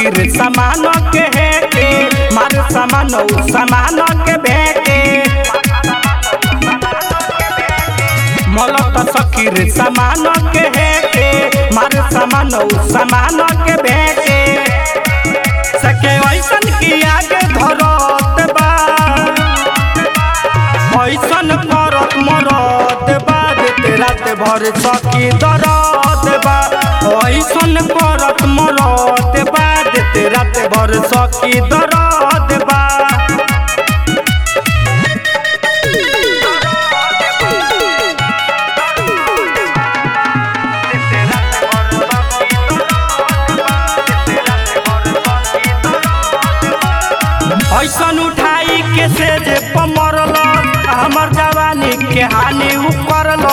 सखी रे समान के है के मार समान उ समान के भेके मलत सखी रे समान के है के मार समान उ समान के भेके सके ऐसन की आगे धरत बा ऐसन करत मरत बा देते रात भर सखी दरद बा ऐसन करत मरत बा देते रात भर सखी दरद बा ऐसन उठाई के से जे पमरल हमर जवानी के हानि उ करल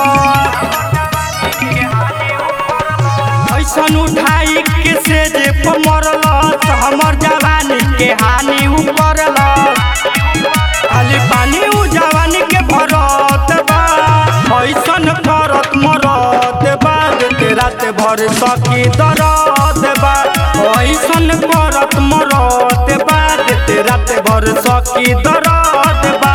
ऐसन उठाई के से जे पमरल हमर जवानी के हानि उ करल खाली पानी उ जवानी के भरत बा ऐसन करत मरत बा देते रात भर सखी दरद बा ऐसन करत मरत बा देते रात भर सखी दरद बा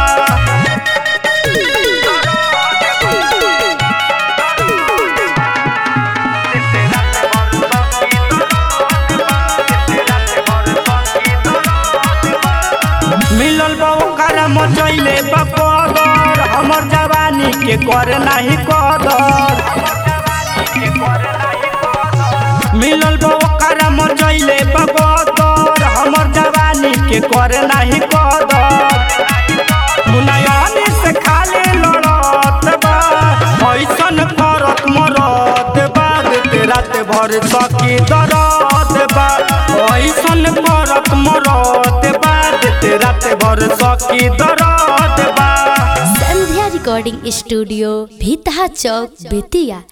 मिलल बा ओकर मचैले बकर हमर जवानी के कर नाही कदर मिलल बा ओकर मचैले बकर हमर जवानी के कर नाही कदर मुनयनी से खाली लड़त बा ऐसन करत मरत बा देते रात भर सखी दरद बा ऐसन करत मरत बा देते रात भर सखी दरद बा संध्या रिकॉर्डिंग स्टूडियो भीतहा चौक बेतिया